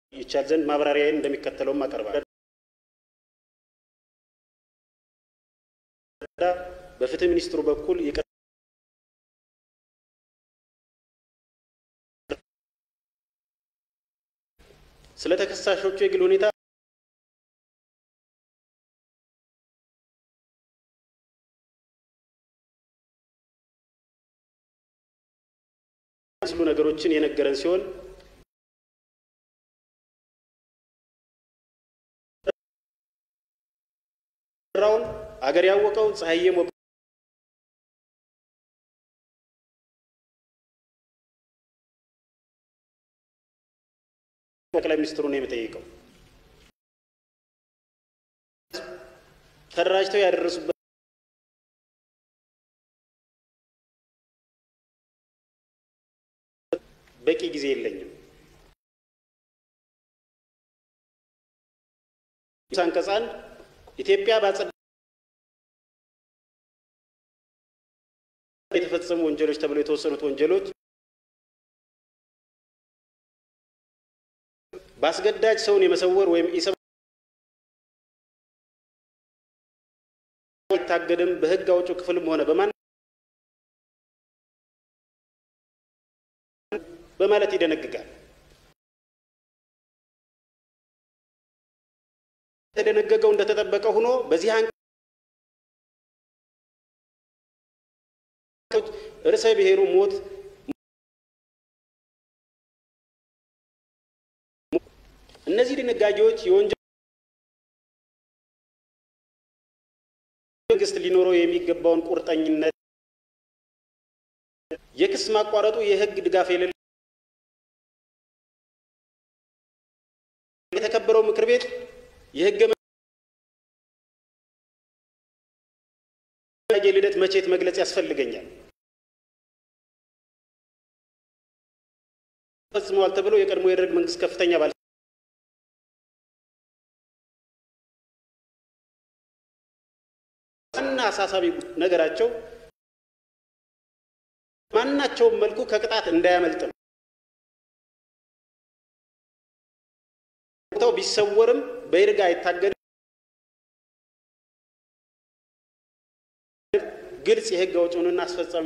ይቻል ዘንድ ማብራሪያዬን እንደሚከተለውም አቀርባለሁ። በፍትህ ሚኒስትሩ በኩል ስለ ተከሳሾቹ የግል ሁኔታ ስሉ ነገሮችን የነገረን ሲሆን ራውን አገር ያወቀው ፀሐዬ ሞቀ ጠቅላይ ሚኒስትሩን የምጠይቀው ተደራጅተው ያደረሱበት በቂ ጊዜ የለኝም። አንቀጽ አንድ ኢትዮጵያ ባጸዳ የተፈጸሙ ወንጀሎች ተብለው የተወሰኑት ወንጀሎች በአስገዳጅ ሰውን የመሰወር ወይም ኢሰብ አይታገድም በሕግ አውጪው ክፍልም ሆነ በማን በማለት ይደነግጋል። የተደነገገው እንደተጠበቀ ሆኖ በዚህ አንቀጾች ርዕሰ ብሔሩ ሞት እነዚህ ድንጋጌዎች የወንጀል መንግስት ሊኖረው የሚገባውን ቁርጠኝነት የክስ ማቋረጡ የህግ ድጋፍ የሌለ የተከበረው ምክር ቤት የህገ ልደት መቼት መግለጽ ያስፈልገኛል ፈጽመዋል ተብሎ የቀድሞ የደርግ መንግስት ከፍተኛ ባለ ዋና አሳሳቢ ነገራቸው ማናቸውም መልኩ ከቅጣት እንዳያመልጥ ነው። ቦታው ቢሰወርም በይርጋ አይታገድም። ግልጽ የህግ አውጪውንና አስፈጻሚ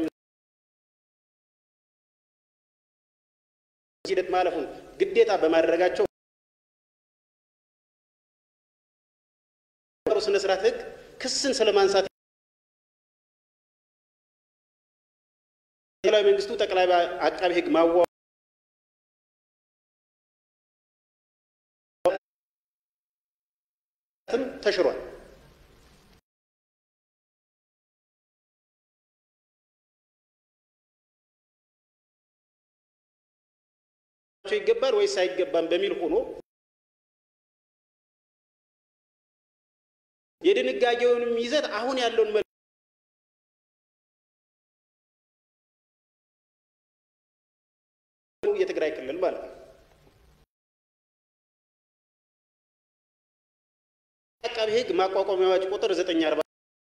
ሂደት ማለፉን ግዴታ በማድረጋቸው ስነ ስርዓት ህግ ክስን ስለማንሳት ማዕከላዊ መንግስቱ ጠቅላይ አቃቢ ህግ ማዋ ተሽሯል። ይገባል ወይስ አይገባም በሚል ሆኖ የድንጋጌውንም ይዘት አሁን ያለውን የትግራይ ክልል ማለት ነው። አቃቢ ህግ ማቋቋሚያ አዋጅ ቁጥር 940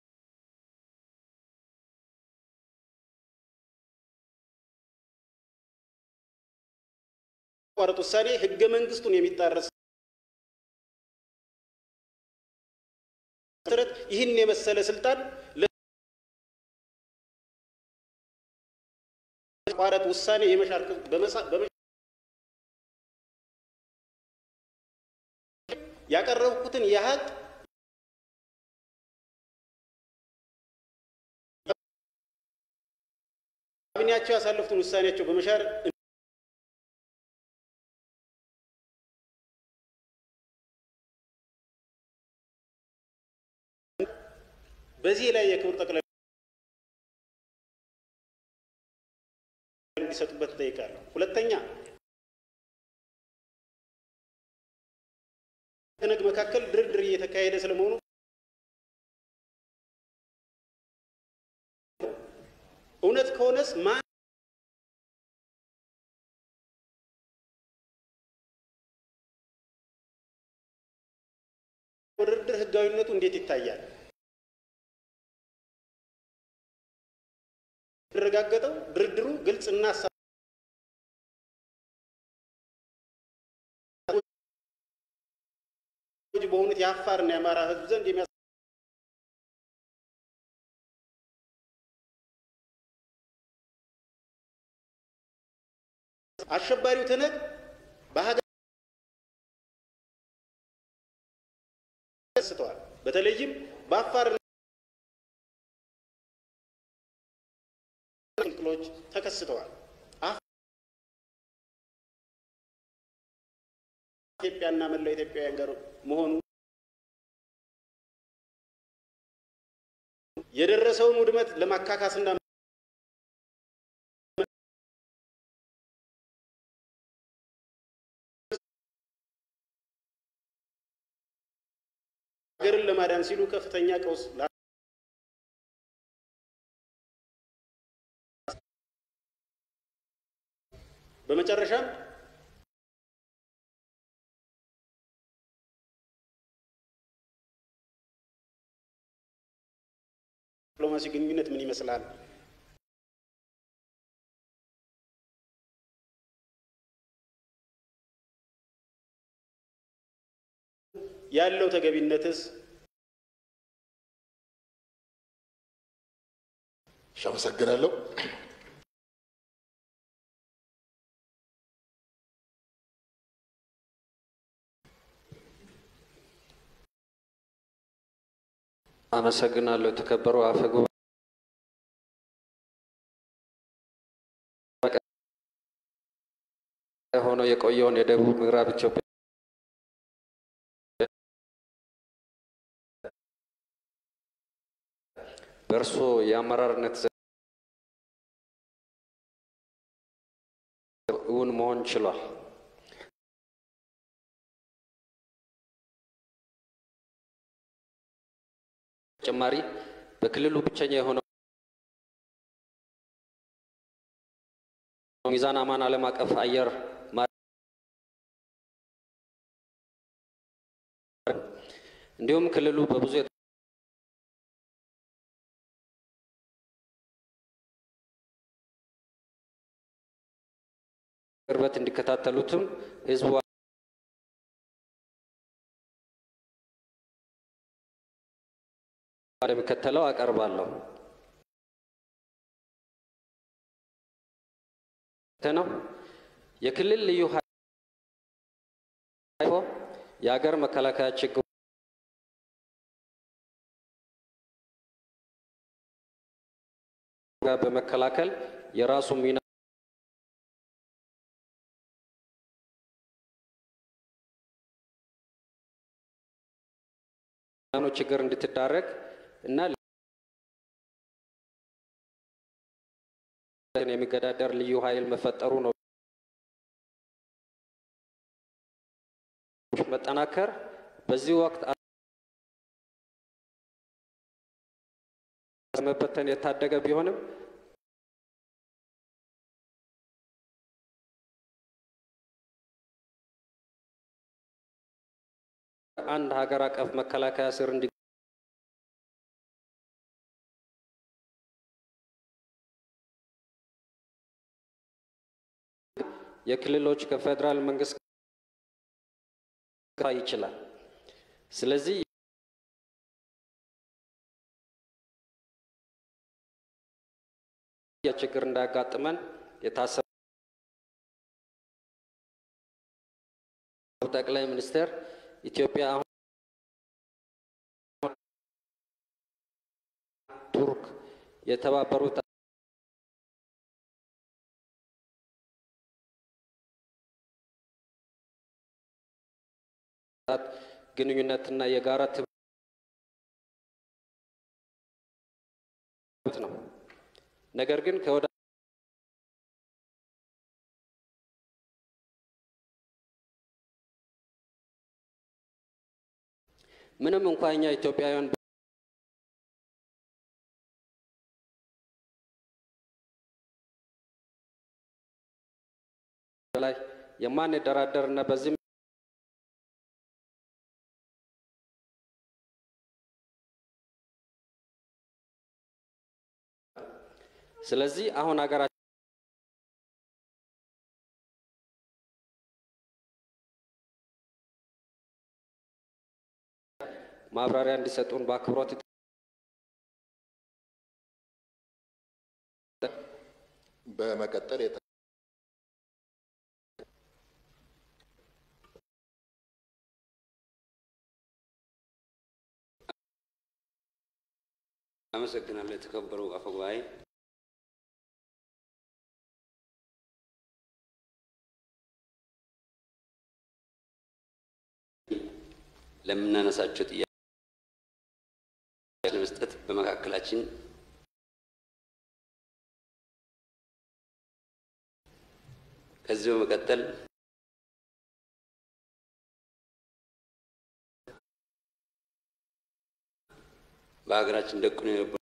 ቋረጥ ውሳኔ ህገ መንግስቱን የሚጣረስ መሰረት ይህን የመሰለ ስልጣን ቋረጥ ውሳኔ የመሻር ያቀረብኩትን ያህል ካቢኔያቸው ያሳለፉትን ውሳኔያቸው በመሻር በዚህ ላይ የክብር ጠቅላይ እንዲሰጡበት እጠይቃለሁ። ሁለተኛ ትነግ መካከል ድርድር እየተካሄደ ስለመሆኑ እውነት ከሆነስ ማን ድርድር ህጋዊነቱ እንዴት ይታያል? የተረጋገጠው ድርድሩ ግልጽና በሆኑት የአፋርና የአማራ ሕዝብ ዘንድ የሚያ አሸባሪው ትነግ በሀገር ተከስተዋል። በተለይም በአፋር ክልሎች ተከስተዋል። ኢትዮጵያና መላው ኢትዮጵያውያን ጋር መሆኑ የደረሰውን ውድመት ለማካካስና ሀገርን ለማዳን ሲሉ ከፍተኛ ቀውስ በመጨረሻም ዲፕሎማሲ ግንኙነት ምን ይመስላል? ያለው ተገቢነትስ? እሺ፣ አመሰግናለሁ። አመሰግናለሁ። የተከበሩ አፈ ጉባኤ ሆነው የቆየውን የደቡብ ምዕራብ ኢትዮጵያ በእርሶ የአመራርነት እውን መሆን ችሏል። ተጨማሪ በክልሉ ብቸኛ የሆነው ሚዛን አማን ዓለም አቀፍ አየር እንዲሁም ክልሉ በብዙ ቅርበት እንዲከታተሉትም ህዝቡ እንደሚከተለው አቀርባለሁ። ነው የክልል ልዩ ኃይል የሀገር መከላከያ ችግር ጋር በመከላከል የራሱ ሚና ችግር እንድትዳረግ እና የሚገዳደር ልዩ ኃይል መፈጠሩ ነው መጠናከር በዚህ ወቅት መበተን የታደገ ቢሆንም አንድ ሀገር አቀፍ መከላከያ ስር እንዲ የክልሎች ከፌዴራል መንግስት ይችላል። ስለዚህ ችግር እንዳያጋጥመን የታሰበ ጠቅላይ ሚኒስትር ኢትዮጵያ አሁን ቱርክ የተባበሩት ግንኙነትና የጋራ ትብት ነው። ነገር ግን ከወደ ምንም እንኳ እኛ ኢትዮጵያውያን ላይ የማንደራደር እና በዚህም ስለዚህ አሁን ሀገራችን ማብራሪያ እንዲሰጡን በአክብሮት በመቀጠል የተ- አመሰግናለሁ። የተከበሩ አፈጉባኤ፣ ለምናነሳቸው ጥያቄ ለመስጠት በመካከላችን ከዚህ በመቀጠል በሀገራችን ደቅኖ የነበሩ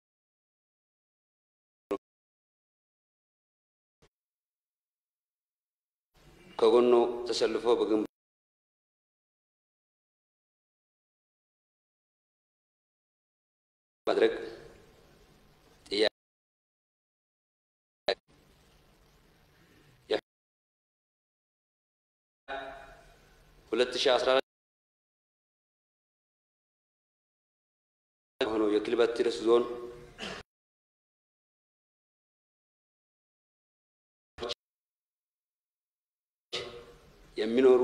ከጎኖ ተሰልፎ በግንባር ማድረግ ጥያቄ ሁለት ሺህ አስራ አራት የሆነው የክልበት ቲረስ ዞን የሚኖሩ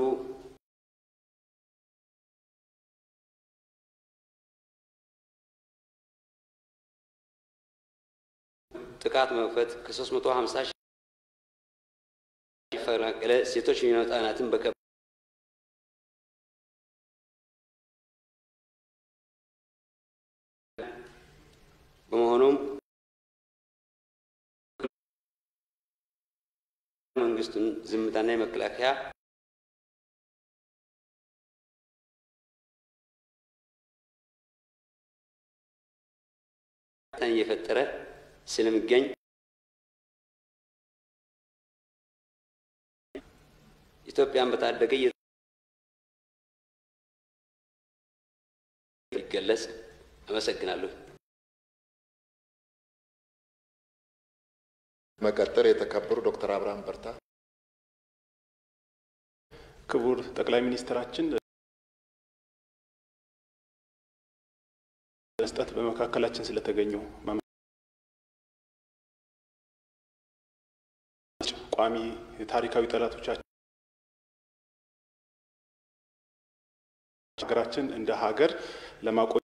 ጥቃት መክፈት ከ350 ሺህ የተፈናቀለ ሴቶችና ህጻናትን በከ በመሆኑም መንግስቱን ዝምታና የመከላከያ እየፈጠረ ስለሚገኝ ኢትዮጵያን በታደገ ይገለጽ። አመሰግናለሁ። መቀጠል የተከበሩ ዶክተር አብርሃም በርታ ክቡር ጠቅላይ ሚኒስትራችን መስጠት በመካከላችን ስለተገኙ ቋሚ ታሪካዊ ጠላቶቻችን ሀገራችን እንደ ሀገር ለማቆ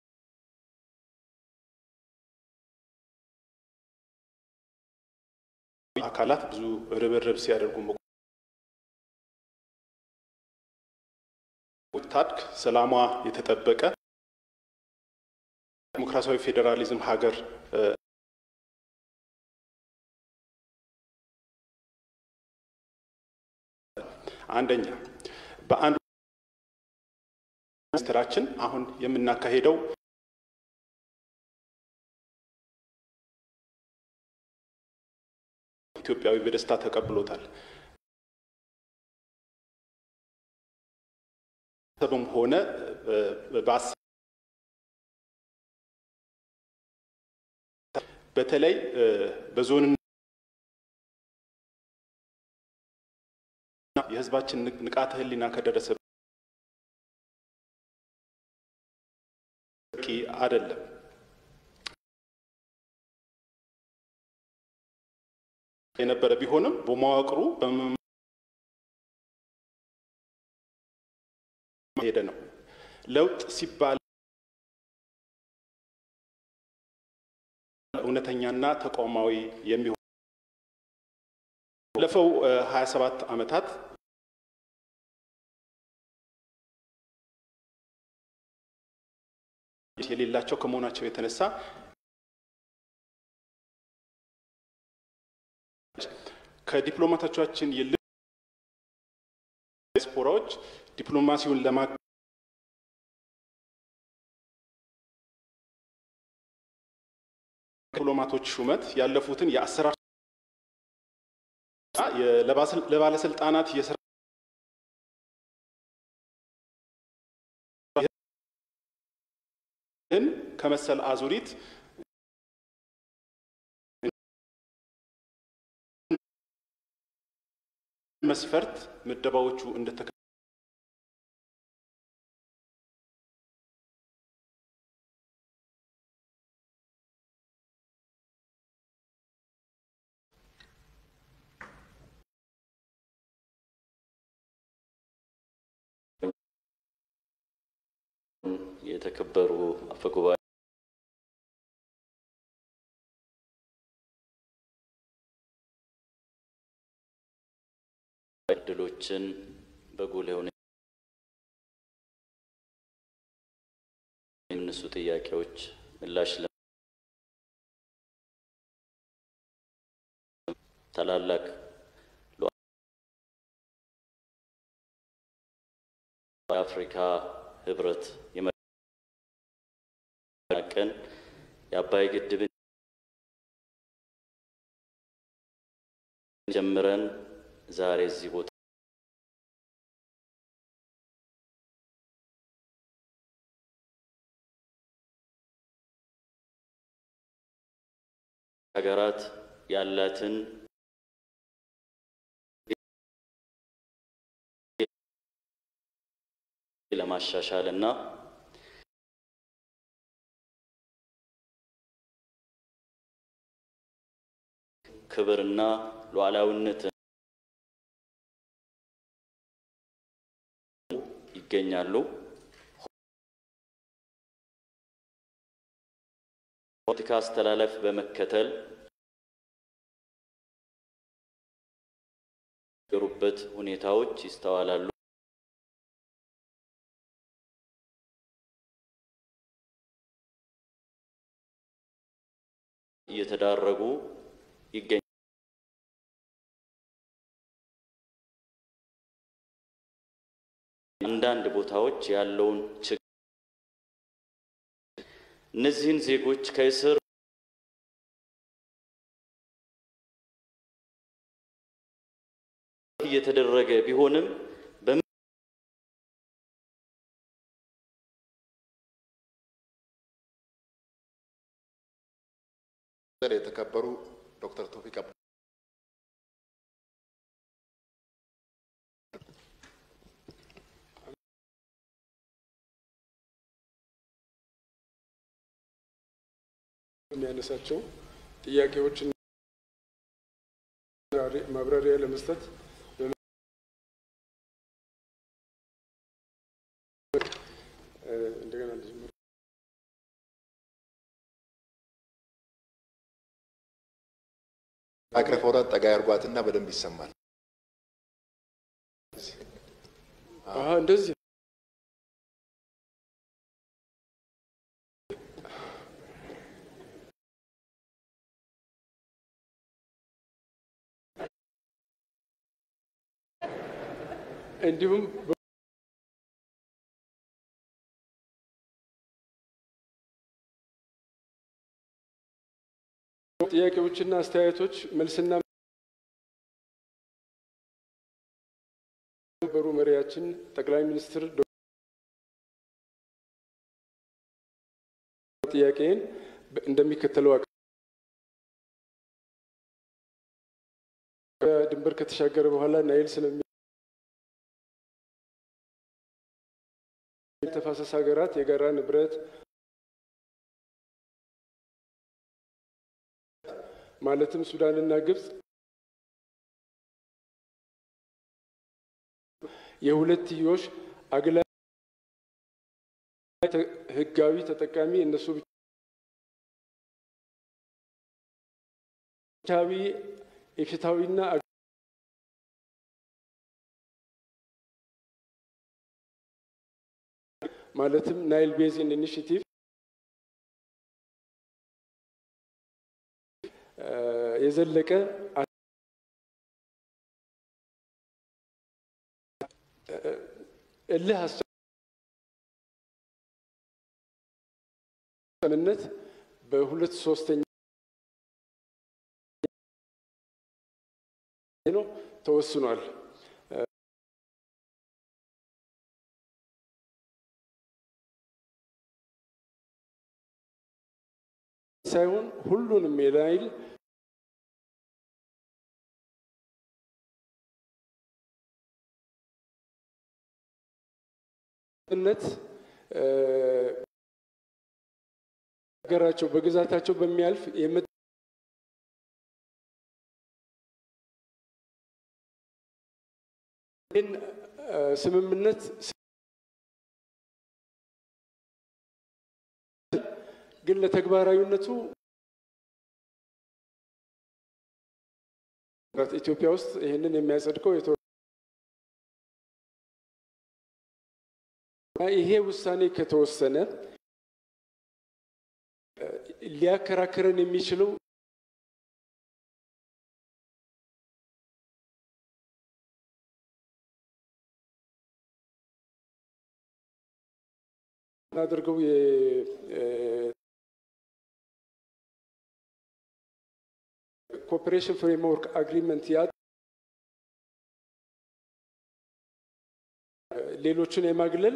አካላት ብዙ ርብርብ ሲያደርጉ ታድግ ሰላሟ የተጠበቀ ዲሞክራሲያዊ ፌዴራሊዝም ሀገር አንደኛ በአንድ ሚኒስትራችን አሁን የምናካሄደው ኢትዮጵያዊ በደስታ ተቀብሎታል። ሰብም ሆነ በአስ በተለይ በዞንና የሕዝባችን ንቃተ ሕሊና ከደረሰ በቂ አይደለም። የነበረ ቢሆንም በመዋቅሩ ሄደ ነው። ለውጥ ሲባል እውነተኛና ተቋማዊ የሚሆን ባለፈው 27 ዓመታት የሌላቸው ከመሆናቸው የተነሳ ከዲፕሎማቶቻችን ይልቅ ዲያስፖራዎች ዲፕሎማሲውን ለማ ዲፕሎማቶች ሹመት ያለፉትን የአሰራር ለባለስልጣናት የስራ ከመሰል አዙሪት መስፈርት ምደባዎቹ እንደተከ የተከበሩ አፈጉባኤ እድሎችን በጉልህ ሁኔታ የሚነሱ ጥያቄዎች ምላሽ ለ ታላላቅ የአፍሪካ ህብረት የመቀን የአባይ ግድብን ጀምረን ዛሬ እዚህ ቦታ ሀገራት ያላትን ለማሻሻል እና ክብርና ሉዓላዊነትን ይገኛሉ። ፖለቲካ አስተላለፍ በመከተል ገሩበት ሁኔታዎች ይስተዋላሉ። እየተዳረጉ ይገኛል። አንዳንድ ቦታዎች ያለውን ችግር እነዚህን ዜጎች ከእስር እየተደረገ ቢሆንም የተከበሩ ዶክተር ቶፊቅ አብ የሚያነሳቸው ጥያቄዎችን ማብራሪያ ለመስጠት እንደገና ልጀምር። ማይክሮፎኗን ጠጋ ያርጓትና በደንብ ይሰማል። አሀ እንደዚህ እንዲሁም ጥያቄዎችና አስተያየቶች መልስና በሩ መሪያችን ጠቅላይ ሚኒስትር ጥያቄን እንደሚከተለው ድንበር ከተሻገረ በኋላ ናይል ስለሚ ተፋሰስ ሀገራት የጋራ ንብረት ማለትም ሱዳንና ግብጽ የሁለትዮሽ አግላ ህጋዊ ተጠቃሚ እነሱ ብቻዊ የፍትሐዊና ማለትም ናይል ቤዚን ኢኒሽቲቭ የዘለቀ እልህ አስጨምነት በሁለት ሶስተኛ ነው ተወስኗል። ሳይሆን ሁሉንም የናይል ነት ሀገራቸው በግዛታቸው በሚያልፍ ስምምነት ግን ለተግባራዊነቱ ኢትዮጵያ ውስጥ ይህንን የሚያጸድቀው ይሄ ውሳኔ ከተወሰነ ሊያከራክረን የሚችለው አድርገው የኮኦፕሬሽን ፍሬምወርክ አግሪመንት ያ ሌሎችን የማግለል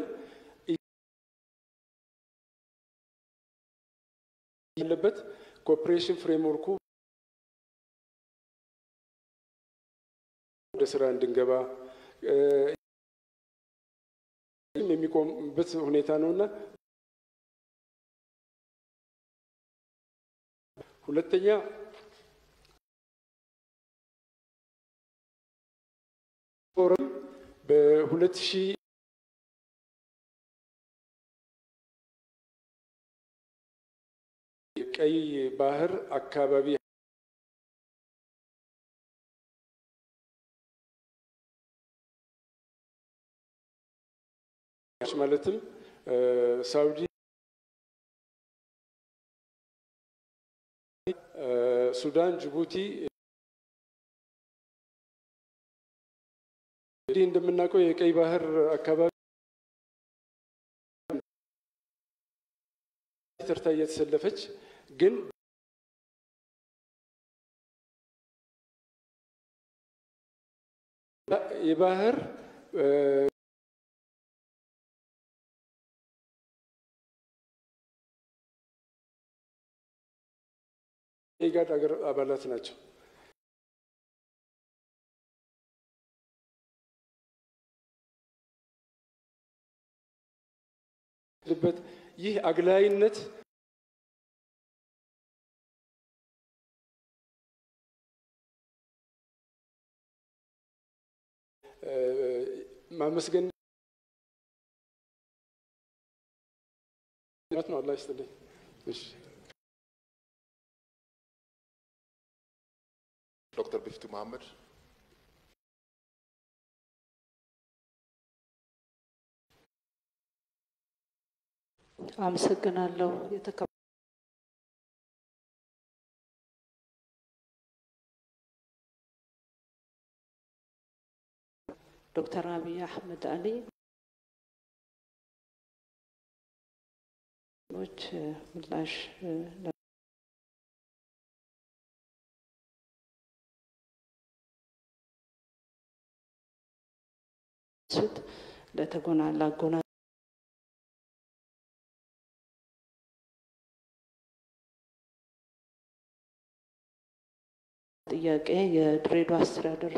ያለበት ኮኦፕሬሽን ፍሬምወርኩ ወደ ስራ እንድንገባ የሚቆምበት ሁኔታ ነው እና ሁለተኛ ፎረም በሁለት ሺህ ቀይ ባህር አካባቢ ማለትም ሳውዲ፣ ሱዳን፣ ጅቡቲ እንግዲህ እንደምናውቀው የቀይ ባህር አካባቢ ተርታ እየተሰለፈች ግን የባህር የኢጋድ ሀገር አባላት ናቸው። ልበት ይህ አግላይነት ማመስገን ነው። አላህ ይስጥልኝ። እሺ ዶክተር ቢፍቱ መሐመድ አመሰግናለሁ። የተከ ዶክተር አብይ አህመድ አሊ ች ምላሽ ስት ለተጎናላ ጎና ጥያቄ የድሬዳዋ አስተዳደር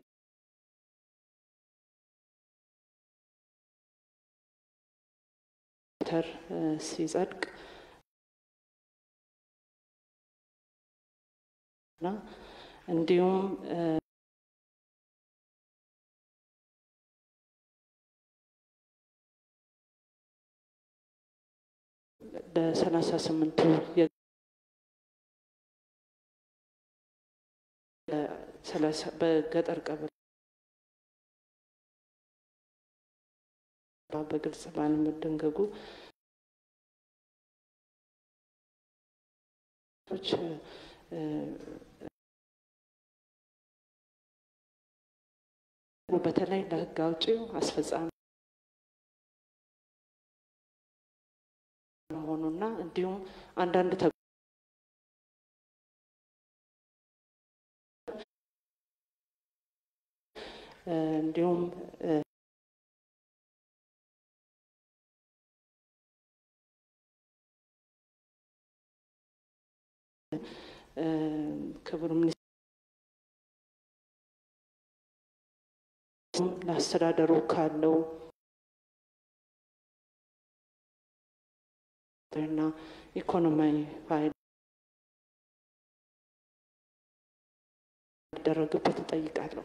ተር ሲጸድቅ እና እንዲሁም ለሰላሳ ስምንቱ በገጠር ቀበሌ በግልጽ ባለመደንገጉ በተለይ ለሕግ አውጪው አስፈጻሚ መሆኑና እንዲሁም አንዳንድ እንዲሁም ክቡር ሚኒስትር ለአስተዳደሩ ካለው እና ኢኮኖሚያዊ ፋይዳ ሊደረግበት እጠይቃለሁ።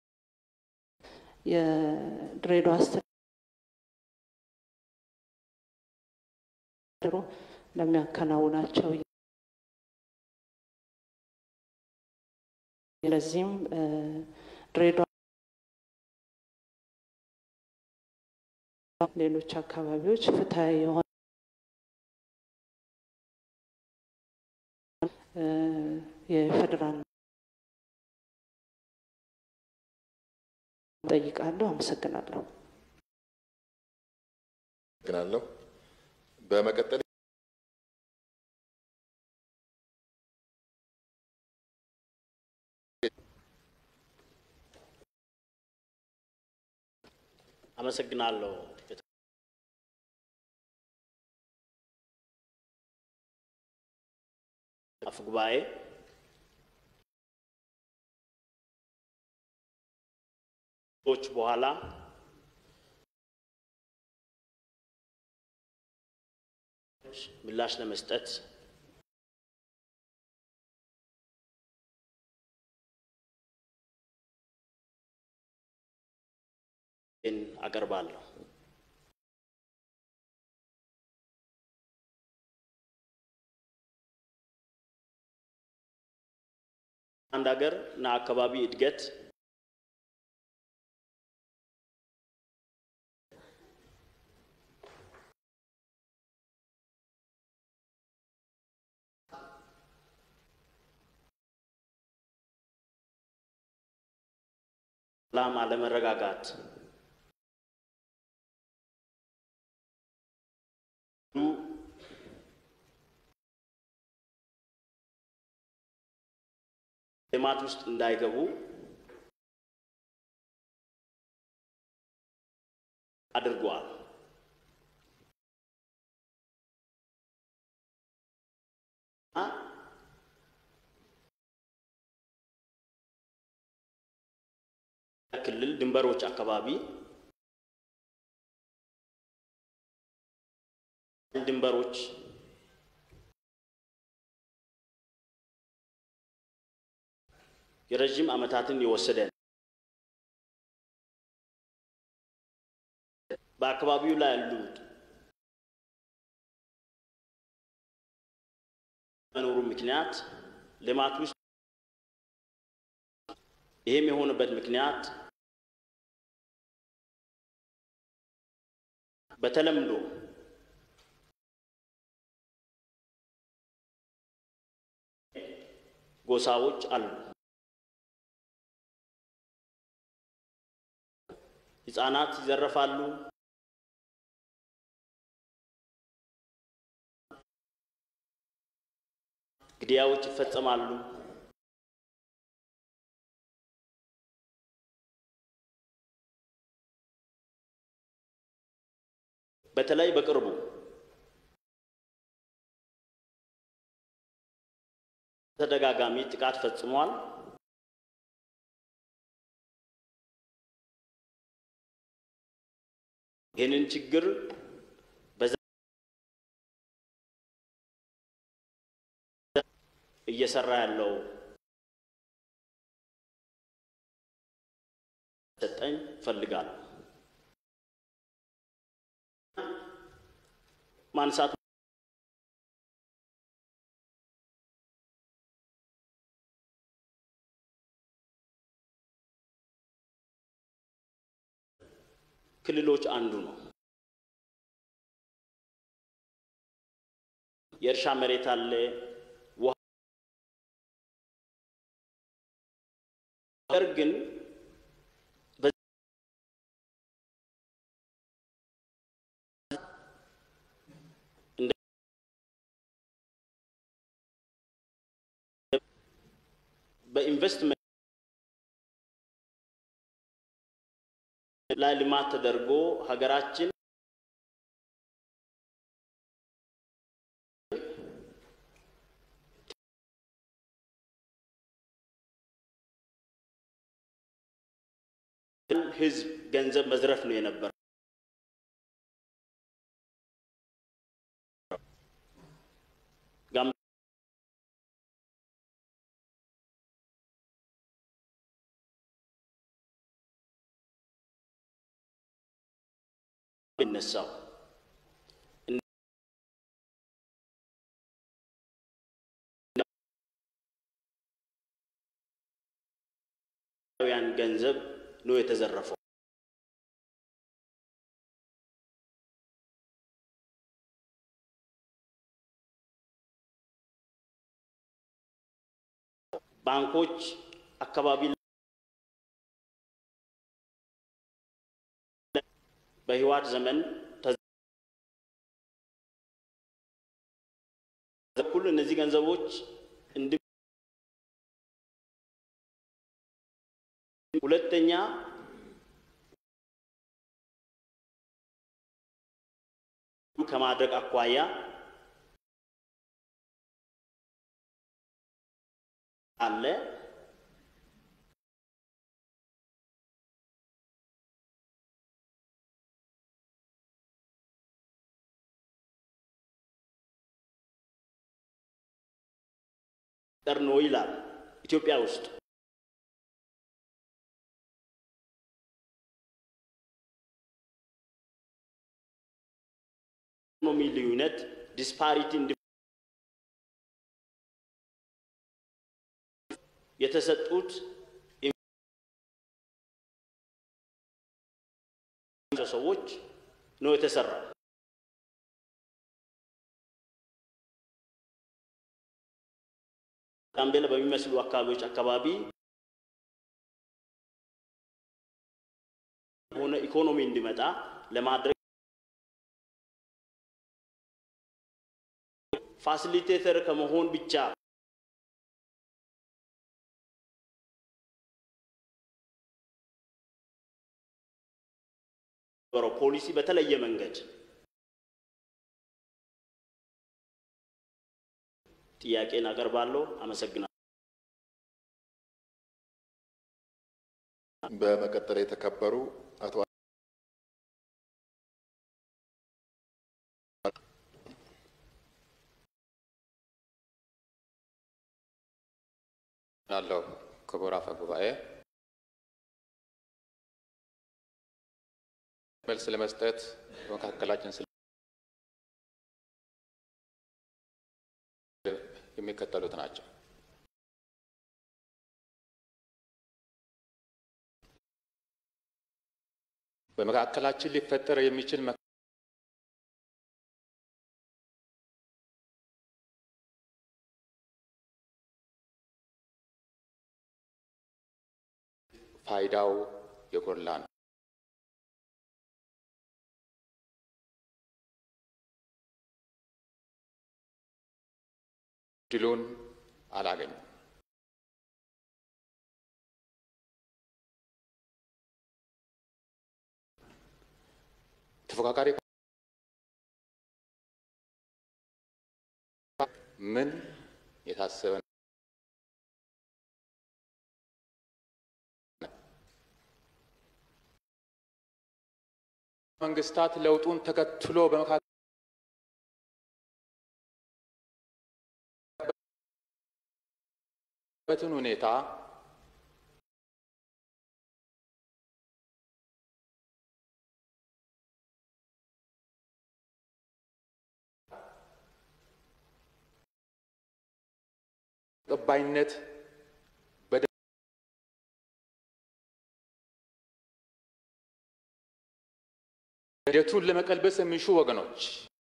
የድሬዳዋ ድሮ ለሚያከናውናቸው ለዚህም ድሬዳዋ ሌሎች አካባቢዎች ፍትሀዊ የሆነ የፌዴራል ጠይቃለሁ። አመሰግናለሁ። ግናለሁ። በመቀጠል አመሰግናለሁ። አፈ ጉባኤ ዎች በኋላ ምላሽ ለመስጠት አቀርባለሁ። አንድ ሀገር እና አካባቢ እድገት ሰላም፣ አለመረጋጋት ልማት ውስጥ እንዳይገቡ አድርጓል። ክልል ድንበሮች አካባቢ ድንበሮች የረዥም ዓመታትን የወሰደ ነው። በአካባቢው ላይ ያሉት መኖሩ ምክንያት ልማት ውስጥ ይህም የሆነበት ምክንያት በተለምዶ ጎሳዎች አሉ። ሕፃናት ይዘረፋሉ። ግድያዎች ይፈጸማሉ። በተለይ በቅርቡ ተደጋጋሚ ጥቃት ፈጽሟል። ይህንን ችግር በዛ እየሰራ ያለው ሰጠኝ ፈልጋለሁ ማንሳት ክልሎች አንዱ ነው። የእርሻ መሬት አለ፣ ውሃ ነገር ግን በኢንቨስትመንት ላይ ልማት ተደርጎ ሀገራችን ሕዝብ ገንዘብ መዝረፍ ነው የነበረው። ይነሳው ያን ገንዘብ ነው የተዘረፈው። ባንኮች አካባቢ በህወሓት ዘመን በኩል እነዚህ ገንዘቦች እንዲ ሁለተኛ ከማድረግ አኳያ አለ ጠር ነው ይላል ኢትዮጵያ ውስጥ ኢኮኖሚ ልዩነት ዲስፓሪቲ የተሰጡት ሰዎች ነው የተሰራ። ጋምቤላ በሚመስሉ አካባቢዎች አካባቢ ሆነ ኢኮኖሚ እንዲመጣ ለማድረግ ፋሲሊቴተር ከመሆን ብቻ ፖሊሲ በተለየ መንገድ ጥያቄን አቀርባለሁ። አመሰግናለሁ። በመቀጠል የተከበሩ አቶ አለው ክቡር አፈ ጉባኤ መልስ ለመስጠት በመካከላችን ስለ የሚከተሉት ናቸው። በመካከላችን ሊፈጠር የሚችል ፋይዳው የጎላ ነው። ድሉን አላገኙም። ተፎካካሪ ምን የታሰበ መንግስታት ለውጡን ተከትሎ በመካከል በትን ሁኔታ ተቀባይነት ሂደቱን ለመቀልበስ የሚሹ ወገኖች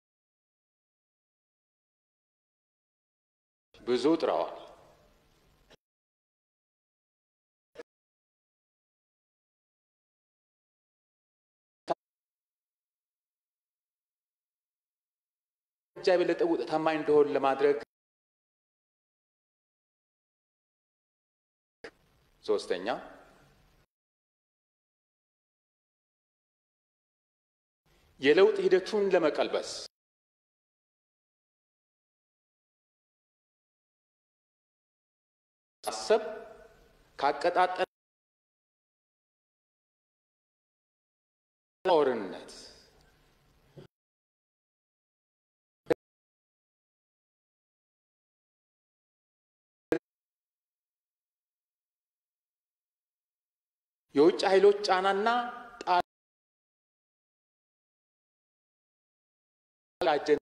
ብዙ ጥረዋል። እርምጃ የበለጠ ውጤታማ እንደሆን ለማድረግ ሶስተኛ የለውጥ ሂደቱን ለመቀልበስ ማሰብ ካቀጣጠለ ጦርነት የውጭ ኃይሎች ጫናና ጣ